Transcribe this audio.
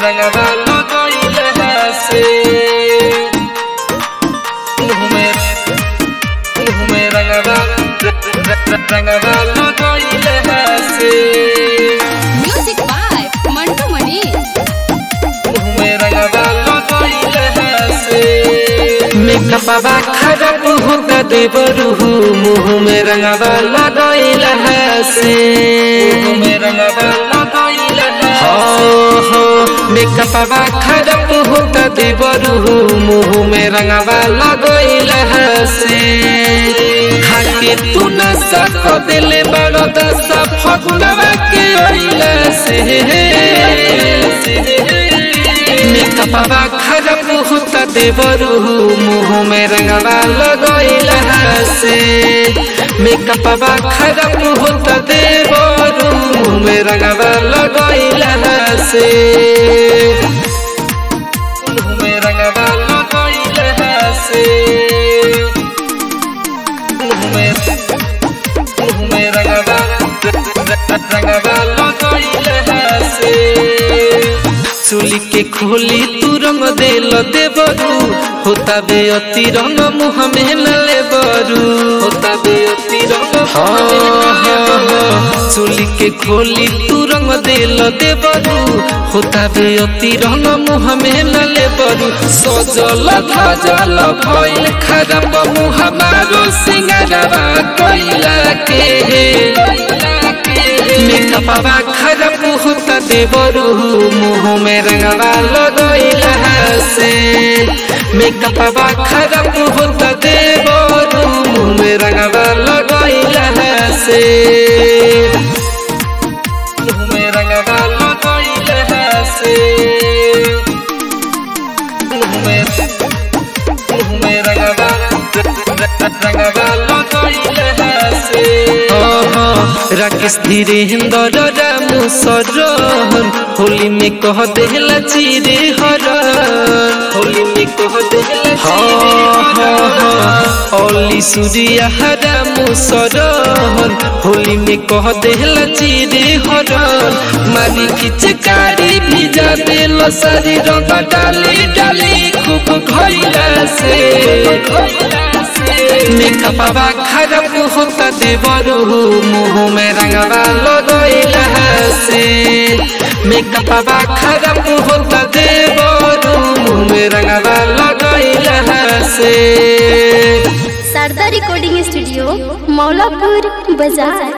रंगवा लगइले से मुँह में मुँह में रंगवा रंगवा लगइले से म्यूजिक बाय मंटू मनीष मुँह में रंगवा लगइले से मेकअपवा खराब होता देवरू मुँह में रंगवा लगइले से मुँह में रंगवा लगइले हो हो मेकअपवा खराब होता देवरू मुँह में रंगवा लगइले से खाके तू न सक दिले बड़ो दस फगुनवा के ओइले से मेकअपवा खराब होता देवरू मुँह में रंगवा लगइला से मेकअपवा खराब होता देवरू मुँह में रंगवा लगइला से मुँह में रंगवा लगइला से मुँह में मुँह में रंगवा रंगवा लगइला से चुली के खोली तू रंग देल देवरू होता बे अति रंग मुँह में न लेबरू होता बे अति रंग चुली के खोली तू रंग देल देवरू होता बे अति रंग मुँह में न लेबरू सजल धजल भइल खराब मुँह मारो सिंगारवा कैला के मेकअपवा खराब होता देवरू मुँह में रंगवा लगइला से मेकअपवा खराब होता देवरू मुँह में रंगवा लगइला से मुँह में रंगवा लगइला से मुँह में मुँह में रंगवा रंगवा लगइला से राकेश धीरेन्द्र रामू सरन होली में कह देला चिरे हरन होली में कह देला ओली सूर्या रामू सरन होली में कह देला चिरे हरन मारी खिचकारी भिजा देल सारी रंग डाली डाली खूब घइला से मेकअपवा खराब होता देवरू मुँह में रंगवा लगइला से मेकअपवा खराब होता देवरू मुँह में रंगवा लगइला से शारदा रिकॉर्डिंग स्टूडियो मौलापुर बाजार